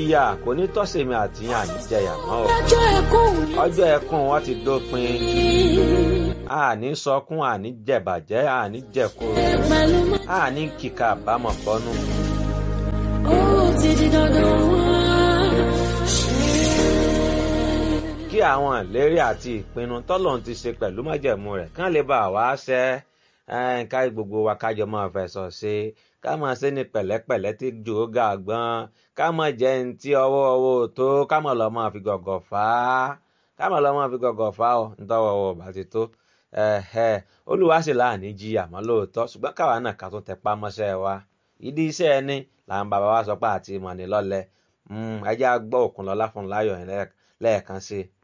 ìyà kò ní tọ́sẹ̀mí àti yàn ní jẹyà mọ́ o ọjọ́ ẹkún mi ọjọ́ ẹkún wọn ti dópin àní sọkún àní jẹ̀bàjẹ́ àní jẹ̀kúrò pẹ̀lú mọ́. àní kíkà àbámọ̀ bọ́nú. ó ti di dandan wá. kí àwọn ìlérí àti ìpinnu tọ́lọ́run ti ṣe pẹ̀lú májẹ̀mú rẹ̀ kán lè bá wa ṣẹ ẹ́, ká gbogbo wa kájọ máa fẹ̀sọ̀ ṣe ká máa ṣe ní pẹ̀lẹ́pẹ̀lẹ́ tí jò ó ga gbọ́n ká máa jẹ́ ní tí ọwọ́ ọwọ́ tó ká máa lọ máa fi gọ̀gọ̀ fà á ká máa lọ máa fi gọ̀gọ̀ fà á ọ nítọ́wọ́ ọwọ́ bá ti tó ẹ̀hẹ́ olúwa sì láàní jí àmọ́ lóòótọ́ ṣùgbọ́n káwa náà ká tún tẹpá mọ́ṣẹ́ wa ìdí iṣẹ́ ẹni làwọn bàbá wa sọ pé àti ìmọ̀ ní lọ́lẹ̀ ẹjẹ́ á gbọ́ Òkúnlọ́lá fún láyọ̀ yẹn lẹ́ẹ̀kan sí i.